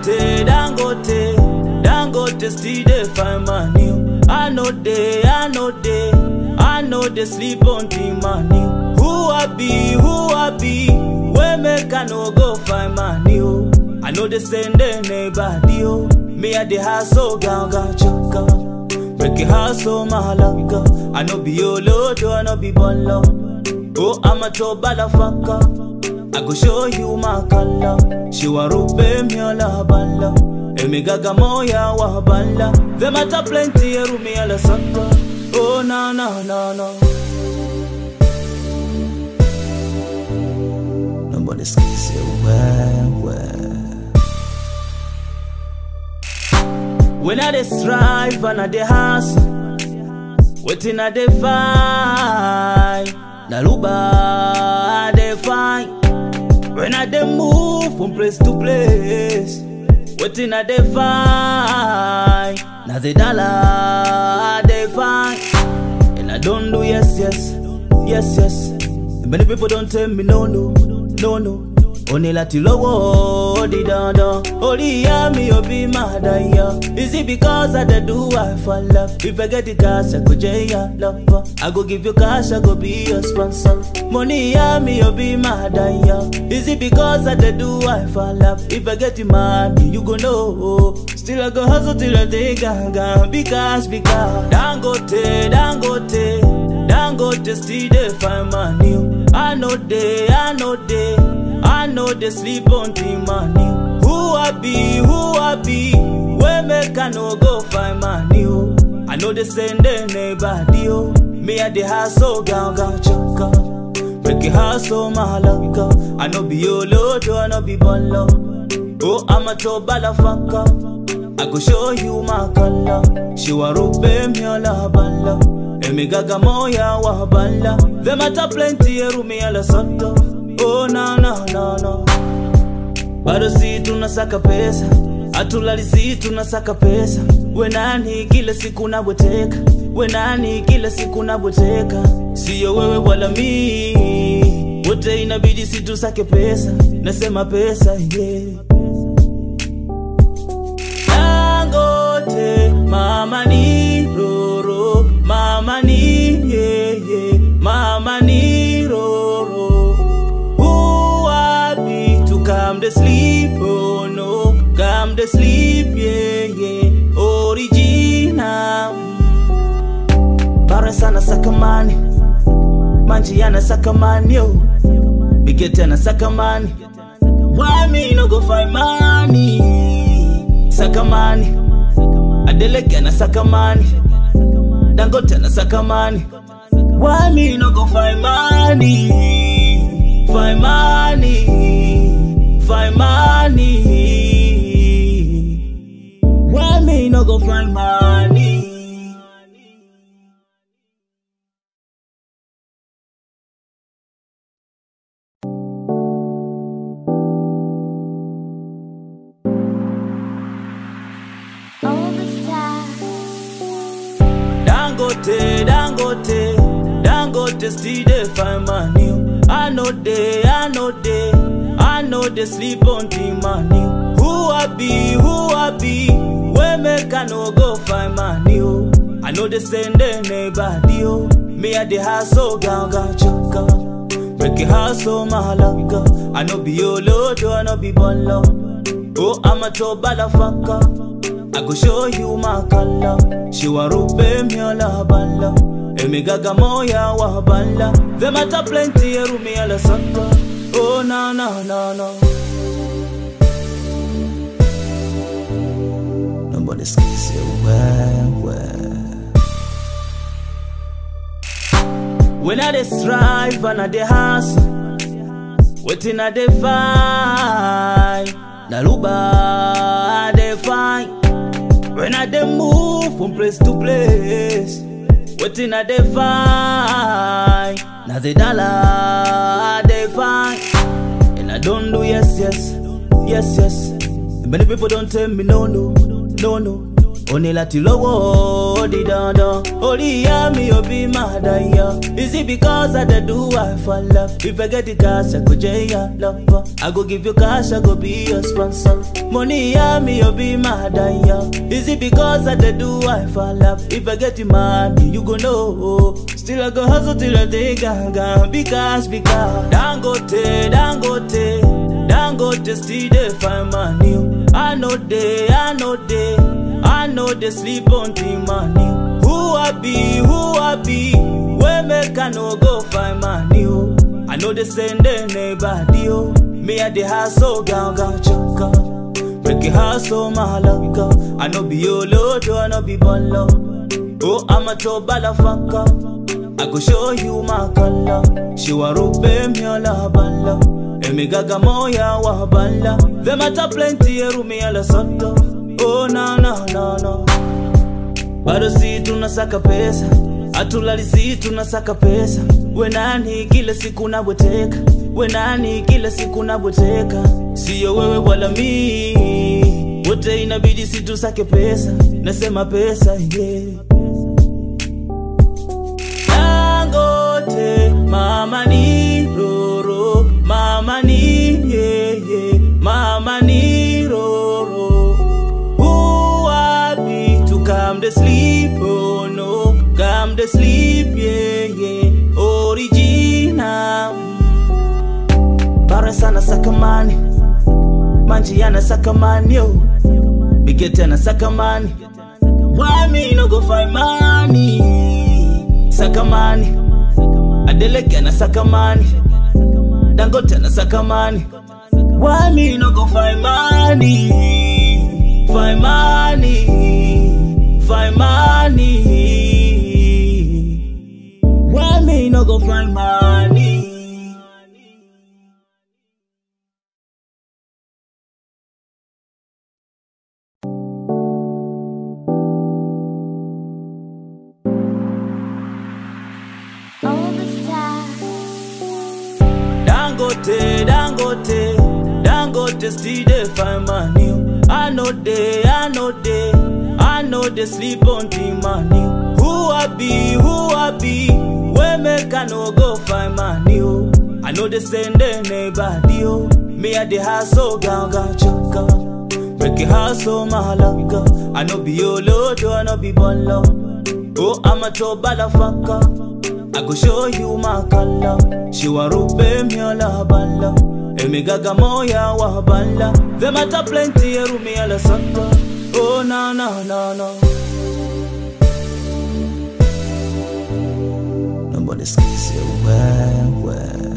Dangote, Dangote, Dangote still dey find money. I know they, I know they, I know they sleep on the money. Who I be, who I be, where make I no go find money? Oh. I know they send anybody. Oh. Me at the hustle, ganga chaka. Break it hustle, malaka. I know be your load, I know be bolo. Oh, I'm a to balafaka. I go show you my color. She wa rube mi ala bala. Emi gaga moya wa bala. Them matter plenty eru mi ala saka. Oh no no no no. Nobody skis you well well. When I dey strive and I dey hustle, waiting I dey find. Na luba I dey find. When I dey move from place to place, waiting I dey find. Na the dollar I dey find. And I don't do yes, yes, yes, yes. Many people don't tell me no, no, no, no. Oni láti lówó di dandan. Orí ìyá mi ò bí máa dayọ̀. Is it because I dey do I for love? If I get the cash, I go jẹ́ ìyá lọ́pọ̀. I go give you cash, I go be your sponsor. Mo ní ìyá mi ò bí máa dayọ̀. Is it because I dey do I for love? If I get the money, you go know. Still I go hustle till I dey gangan. Big cash, big cash. Dangote, Dangote, Dangote still dey find money. I know they, I know they. I know they sleep on the money. Who I be, who I be, where make I no go find money? Oh. I know they send anybody. Oh. Me at the hustle, ganga chaka. Break it hustle, malaka. I know be your load, I know be bolo. Oh, I'm a to balafaka. I go show you my color. She wa rube mi ala bala. Emi gaga moya wa bala. Them matter plenty, eru mi ala soto. Oh no no no no. Bado si tunasaka pesa, hatulali si tunasaka pesa. We nani kila siku nabweteka, we nani kila siku nabweteka. Siyo wewe wala mi, wote inabidi si tusake pesa. Nasema pesa yeah. Dangote, mama ni roro, mama ni yeah yeah, mama ni roro. Who I be to come to sleep? Oh no, come to sleep, yeah, yeah. Original. Bara sana sakamani, manji yana sakamani, yo. Bigete na sakamani. Why me no go find money? Sakamani, Adeleke na sakamani, Dangote na sakamani. Why me no go find money? Find money, find money. Why me no go find money? All the stars. Dangote, Dangote, Dangote still dey find money. I know they, I know they, I know they sleep on the money. Who I be, who I be, where make I no go find money? Oh. I know they send anybody. Oh. Me at the hustle, ganga chaka. Break it hustle, malaka. I know be your load, I know be bolo. Oh, I'm a to balafaka. I go show you my color. She wa rube mi ala bala. Emi gaga moya wa bala. Them matter plenty eru mi ala saka. Oh no no no no. Nobody skis you well well. When I dey strive and I dey hustle, waiting I dey find. Na luba I dey find. When I dey move from place to place, waiting I dey find. Na the dollar I dey find. And I don't do yes, yes, yes, yes. Many people don't tell me no, no, no, no. Oni láti lówó oh, the dada. Only hear me, oh, be mad, yeah. Is it because I dey do I for love? If I get the cash, I go jay ya lover. I go give you cash, I go be your sponsor. Money, hear me, oh, be mad, yeah. Is it because I dey do I for love? If I get the money, you go know. Still I go hustle till I take ganga. Because, because. Dangote, Dangote. Dangote still dey find money. I know they, I know they, I know they sleep on the money. Who I be, who I be, where make I no go find money? oh. I know they send anybody. Oh. Me at the hustle, gang gang chaka. Make it hustle, malaka. I know be your lord, I know be bolo. Oh, I'm a to balafaka. I go show you my color. She wa rube mi ola bala. Emigaga moya wa bala. Them matter plenty erumi ala soto. Oh no no no no. Bado si tunasaka pesa, hatulali si tunasaka pesa. We nani kila siku nabweteka, we nani kila siku nabweteka. Siyo wewe wala mi, wote inabidi si tusake pesa. Nasema pesa yeah. Dangote, mama ni roro, mama ni yeah, yeah, mama ni roro. Who I be to come to sleep? Oh no, come to sleep, yeah, yeah. Original. Bara sana sakamani, manji yana sakamani, yo. Bigete na sakamani. Why me no go find money? Sakamani, Adeleke na sakamani, Dangote na sakamani. Why me no go find money? Find money, find money. Why me no go find money? All the stars. Dangote, Dangote, Dangote still dey find money. I know they, I know they, I know they sleep on the money. Who I be, who I be, where make I no go find money? Oh. I know they send anybody. Oh. Me at the hustle, gang gang chaka. Break it hustle, malaka. I know be your lord, I know be bolo. Oh, I'm a to balafaka. I go show you my color. She wa rube mi ola bala. Emigaga moya wa bala. Them matter plenty eru mi ala santa. Oh no no no no. Nobody skis you well well.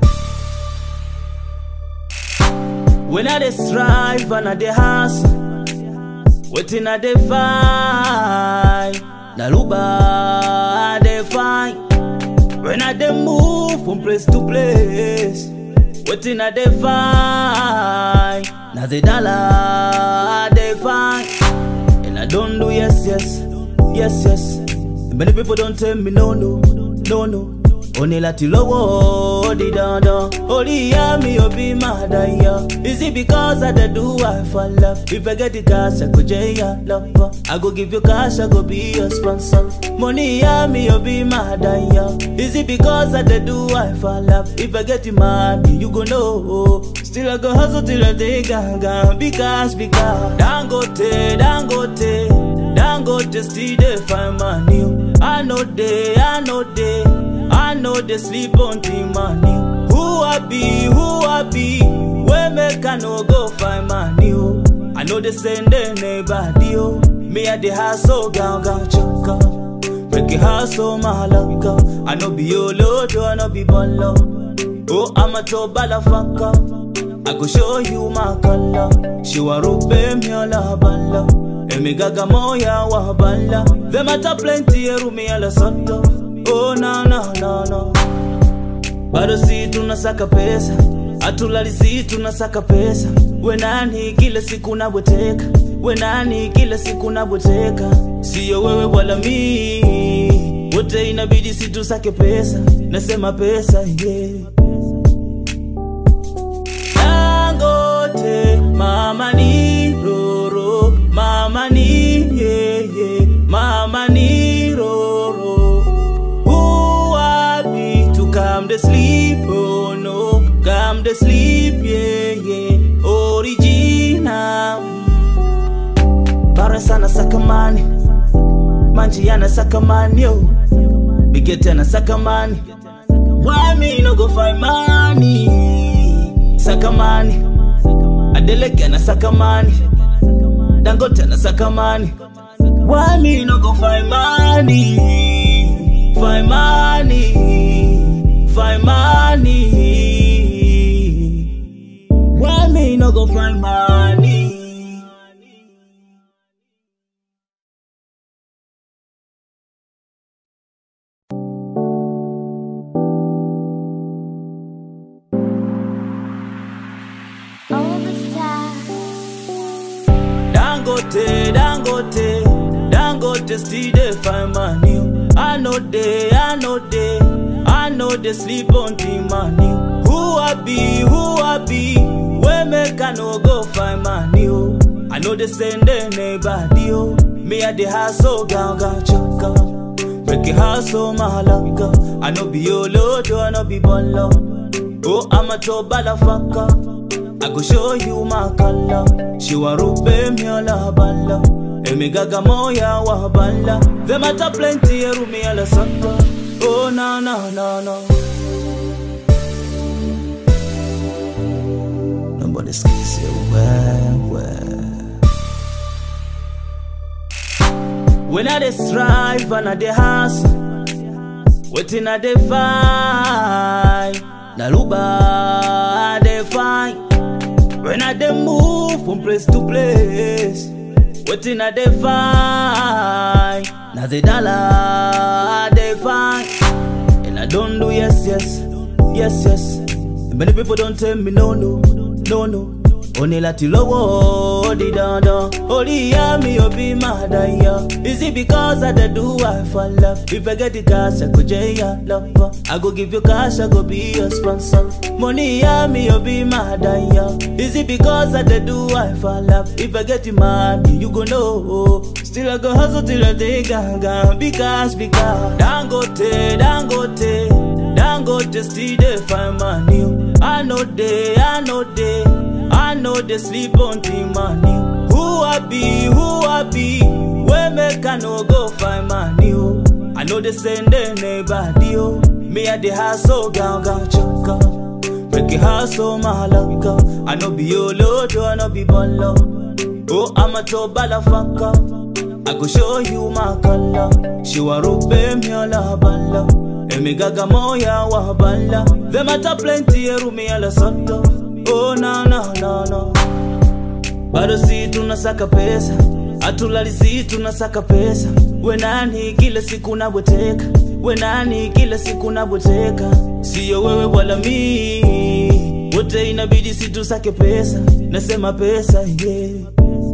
When I dey strive and I dey hustle, waiting I dey find. Na luba I dey find. When I dey move from place to place, waiting I dey find. Na the dollar I dey find. And I don't do yes, yes, yes, yes. Many people don't tell me no, no, no, no. Only láti lówó di dandan. Orí ìyá mi ò bí máa dá yá. Is it because I dey do I for love? If I get the cash, I go jẹ́ ya lover. I go give you cash, I go be your sponsor. Money ìyá mi ò bí máa dá yá. Is it because I dey do I for love? If I get the money, you go know. Still I go hustle till I take ganga. Because, because. Dangote, Dangote. Dangote still dey find money. I know they, I know they, I know they sleep on the money. Who I be, who I be, where make I no go find money? Oh. I know they send anybody. Oh. Me at the hustle, gang gang chaka. Make it hustle, malaka. I know be your lord, I know be bolo. Oh, I'm a to balafaka. I go show you my color. She wa rube mi ola bala. Emigaga moya wa bala. Them matter plenty eru mi ala soto. Oh no no no no. Bado si tunasaka pesa, hatulali si tunasaka pesa. We nani kila siku nabweteka, we nani kila siku nabweteka. Siyo wewe wala mi, wote inabidi si tusake pesa. Nasema pesa yeah. Dangote, mama ni roro, mama ni yeah, yeah, mama ni Come to sleep, oh no. Come to sleep, yeah, yeah. Original. Bara sana sakamani. Manji yana sakamani, yo. Bigete na sakamani. Why me no go find money? Sakamani. Adeleke na sakamani. Dangote na sakamani. Why me no go find money? Find money. Find money. Why me no go find money? All the stars. Dangote, Dangote, Dangote still dey find money. I know they, I know they, I know they sleep on the money. Who I be, who I be, where make I no go find money? Oh. I know they send anybody. Oh. Me at the house, so ganga chaka. Break it house, so malaka. I know be your lord, I know be bolo. Oh, I'm a to balafaka. I go show you my color. She wa rube mi ala bala. Emigaga moya wa bala. Them at a plenty eru mi ala saka. Oh no no no no. Nobody skis you well well. When I dey strive and I dey hustle, waiting I dey find. Na luba I dey find. When I dey move from place to place, waiting I dey find. Na the dollar I dey find. And I don't do yes, yes, yes, yes. Many people don't tell me no, no, no, no. Oni láti lówó di dandan. Orí ìyá mi ò bí máa dàyà. Is it because I dey do I for love? If I get the cash, I go jẹ́ ìyá lọ́pọ̀. I go give you cash, I go be your sponsor. Mo ní ìyá mi ò bí máa dàyà. Is it because I dey do I for love? If I get the money, you go know. Still I go hustle till I dey gangan. Big cash, big cash. Dangote, Dangote. Dangote still dey find money. oh. I know they, I know they, I know they sleep on the money. Who I be, who I be, where make I no go find money? Oh. I know they send anybody. Oh. Me at the house, so gang gang chaka. Break it house, so malaka. I know be your lord, I know be bolo. Oh, I'm a to balafaka. I go show you my color. She wa rube mi ala bala. Emigaga moya wa bala. Them at a plenty eru mi ala soto. Oh no no no no. Bado si tunasaka pesa, hatulali si tunasaka pesa. We nani kila siku nabweteka, we nani kila siku nabweteka. Siyo wewe wala mi, wote inabidi si tusake pesa. Nasema pesa yeah.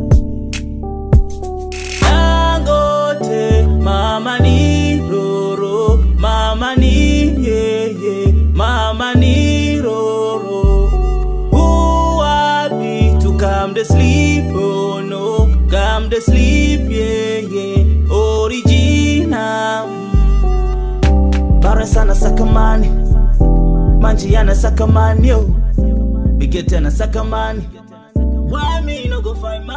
Dangote, mama ni roro, mama ni yeah, yeah, mama ni roro. Who I be to come to sleep, oh no, come to sleep, yeah, yeah, original. Bara sana sakamani, manji yana sakamani, yo, bigete na sakamani. Why me no go find